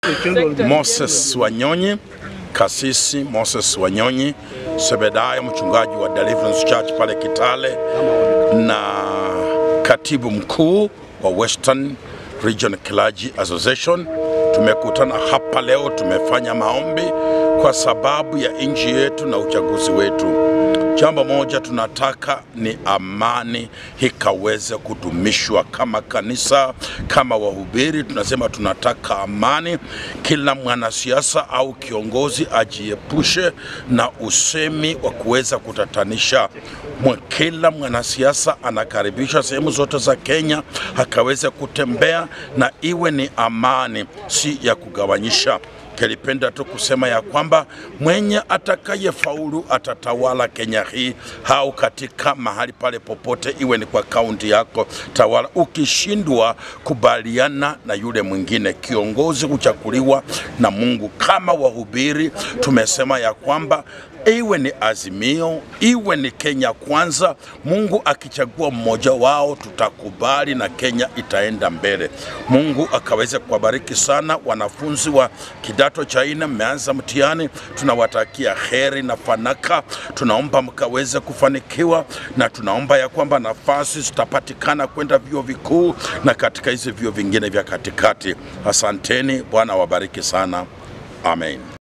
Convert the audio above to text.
Moses Wanyonyi, kasisi Moses Wanyonyi, Sebedaya, mchungaji wa Deliverance Church pale Kitale na katibu mkuu wa Western Region Clergy Association. Tumekutana hapa leo, tumefanya maombi kwa sababu ya nchi yetu na uchaguzi wetu. Jambo moja tunataka ni amani ikaweze kudumishwa. Kama kanisa, kama wahubiri, tunasema tunataka amani. Kila mwanasiasa au kiongozi ajiepushe na usemi wa kuweza kutatanisha. Mwa- Kila mwanasiasa anakaribishwa sehemu zote za Kenya akaweze kutembea na iwe ni amani, si ya kugawanyisha. Kelipenda tu kusema ya kwamba mwenye atakayefaulu atatawala Kenya hii au katika mahali pale popote, iwe ni kwa kaunti yako tawala. Ukishindwa kubaliana na yule mwingine, kiongozi huchaguliwa na Mungu. Kama wahubiri tumesema ya kwamba iwe ni Azimio, iwe ni Kenya Kwanza, Mungu akichagua mmoja wao tutakubali na Kenya itaenda mbele. Mungu akaweze kuwabariki sana wanafunzi wa kidato cha nne, mmeanza mtihani, tunawatakia heri na fanaka. Tunaomba mkaweze kufanikiwa, na tunaomba ya kwamba nafasi zitapatikana kwenda vyuo vikuu na katika hizi vyuo vingine vya katikati. Asanteni, Bwana wabariki sana, amen.